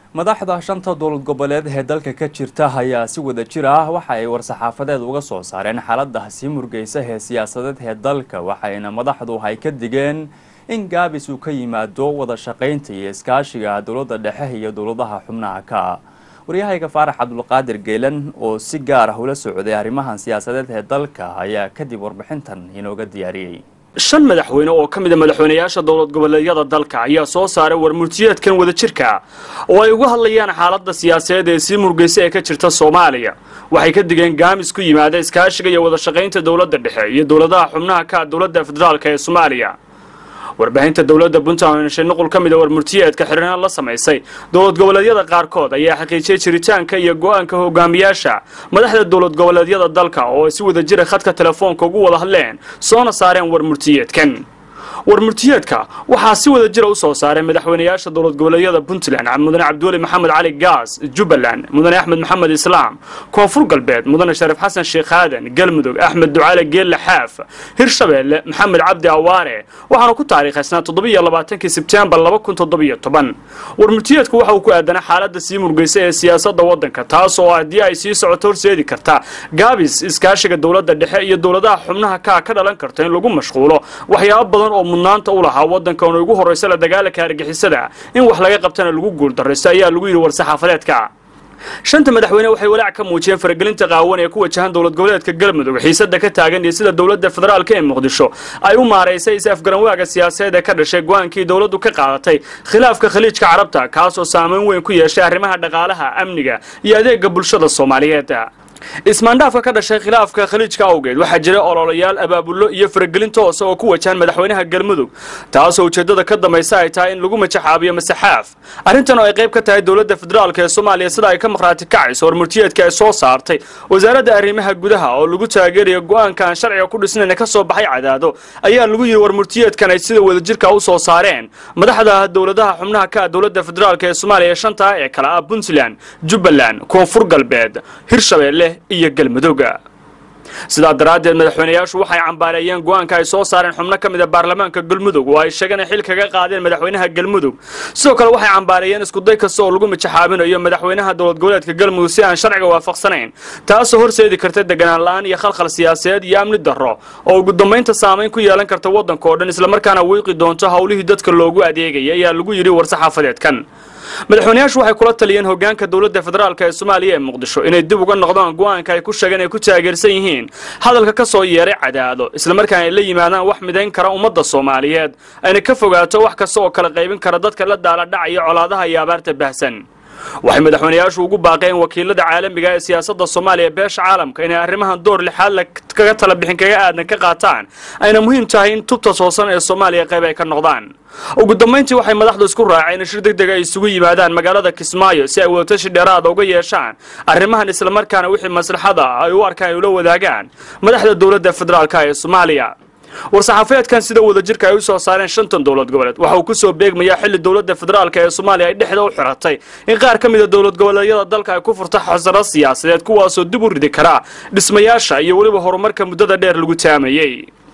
madaxda shanta dowlad goboleed ee dalka ka jirta ayaa si wada jir ah waxa ay war-saxaafadeed uga soo saareen xaalada sii murgeysa ee siyaasadeed ee dalka waxayna madaxdu ay ka digeen in gaabis uu ka yimaado wada shaqaynta iyo iskaashiga dowladda dhexe iyo dowladaha xubnaha ka waryahayga faarax cabdulqaadir geelan oo si gaar ah ula socday arrimahan siyaasadeed ee dalka ayaa kadib warbixintan inooga diyaariyey shan madaxweyne oo ka mid a madaxweynayaasha dowlad goboleedyada dalka ayaa soo saaray warmurtiyeedkan wadajirka oo ay uga hadlayaan xaaladda siyaasadeed ee sii murgeysa ee ka jirta soomaaliya waxay ka digeen gaamis ku yimaada iskaashiga iyo wada shaqaynta dowladda dhexe iyo dowladaha xubnaha ka dowladda federaalk ee soomaaliya warbaahinta dowladda puntland oo heshay nuqul ka mid a warmurtiyeedka xiriiraan la samaysay dowlad goboleedyada qaarkood ayaa xaqiijiyey jiritaanka iyo go-aanka hogaamiyaasha madaxda dowlad goboleedyada dalka oo ay si wada jira khadka telefoonka ugu wada hadleen soona saareen warmurtiyeedkan warmurtiyeedka waxaa si wada jira u soo saaray madaxweynayaasha dowlad goboleedyada puntland mudane cabdiweli maxamed cali gaas jubbaland mudane axmed maxamed islaam koonfur galbeed mudane shariif xasan sheekh aadan galmudug axmed ducaale geelle xaaf hirshabeelle maxamed cabdi awaare waxaana ku taariikhaysnaa toddobiyo labaatankii sebtembar laba kun toddobiyo toban warmurtiyeedku waxa uu ku aadanaa xaaladda sii murgeysa ee siyaasadda waddanka taas oo haddii ay sii socoto horseedi karta gaabis iskaashiga dowladda dhexe iyo dowladaha xubnaha kaa ka dhalan karta in lagu mashquulo waxyaabo badan oo mudnaanta u lahaa waddanka oona ugu horraysa la dagaalanka argixisada in wax laga qabtana lagu guuldarraysto ayaa lagu yidhi war-saxaafadeedka shanta madaxweyne waxay walaac ka muujiyeen faragelinta qaawan ee ku wajahan dowlad goboleedka galmudug xiisada ka taagan iyo sida dowladda federaalka ee muqdisho ay u maaraysay is-afgaranwaaga siyaasadeed ee ka dhashay go-aankii dowladdu ka qaadatay khilaafka khaliijka carabta kaasoo saameyn weyn ku yeeshay arrimaha dhaqaalaha amniga iyo adeega bulshada soomaaliyeed ismaandhaafka ka dhashay khilaafka khaliijka awgeed waxaa jira ololayaal abaabullo iyo faragelin toosa oo ku wajahan madaxweynaha galmudug taasoo ujeeddada ka dambaysa ay tahay in lagu majaxaabiyo masaxaaf arrintan oo ay qayb ka tahay dowladda federaalk ee soomaaliya sida ay ka maqhraati kacayso warmurtiyeedka ay soo saartay wasaaradda arrimaha gudaha oo lagu taageerayo go-aanka aan sharciga ku dhisnayn ka soo baxay cadaado ayaa lagu yidhi warmurtiyeedkan ay sida wadajirka u soo saareen madaxda dowladaha xubnaha ka dowladda federaalk ee soomaaliya shanta ee kale ah puntland jubbaland koonfur galbeed hirshabeelle iyo galmudugga sidaa daraaddeed madaxweynayaashu waxay cambaareeyeen go-aanka ay soo saareen xubno ka mid a baarlamaanka galmudug oo ay sheegeen xil kaga qaadeen madaxweynaha galmudug sidoo kale waxay cambaareeyeen iskuday kasta oo lagu majaxaabinayo madaxweynaha dowlad goboleedka galmudug si aan sharciga waafaqsanayn taasoo horseedi karta deganaan la-aan iyo khalkhal siyaasadeed iyo amni darro oo ugu dambaynta saamayn ku yeelan karta waddanka oo dhan islamarkaana wiiqi doonto howlihii dadka loogu adeegaya ayaa lagu yidhi war-saxaafadeedkan madaxweynayaashu waxay kula taliyeen hogaanka dowladda federaalk ee soomaaliya ee muqdisho inay dib uga noqdaan go-aanka ay ku sheegeen ay ku taageersan yihiin hadalka ka soo yeeray cadaado islamarkaana ay la yimaadaan wax midayn kara ummadda soomaaliyeed ayna ka fogaato wax kasta oo kala qaybin kara dadka la daaladhacaya colaadaha iyo abaarta bahsan waxay madaxweynayaashu ugu baaqeen wakiilada caalamiga ee siyaasadda soomaaliya beesha caalamka inay arrimahan door lixaad la kaga tala bixin kaga aadan ka qaataan ayna muhiim tahay in tubta toosan ee soomaaliya qayb ay ka noqdaan ugu dambayntii waxay madaxdu isku raaceen in shir deg deg ay isugu yimaadaan magaalada kismaayo si ay wadatashi dheeraada uga yeeshaan arrimahan islamarkaana wixii maslaxada ay u arkaan ay ula wadaagaan madaxda dowladda federaalk ee soomaaliya war-saxaafeedkan sida wadajirka ay u soo saareen shantan dowlad goboleed waxa uu ku soo beegmayaa xilli dowladda federaalk ee soomaaliya ay dhexda u xiratay in qaar ka mid a dowlad goboleedyada dalka ay ku furta xasaro siyaasadeed kuwaasoo dib u ridi karaa dhismayaasha iyo weliba horumarka muddada dheer lagu taamayey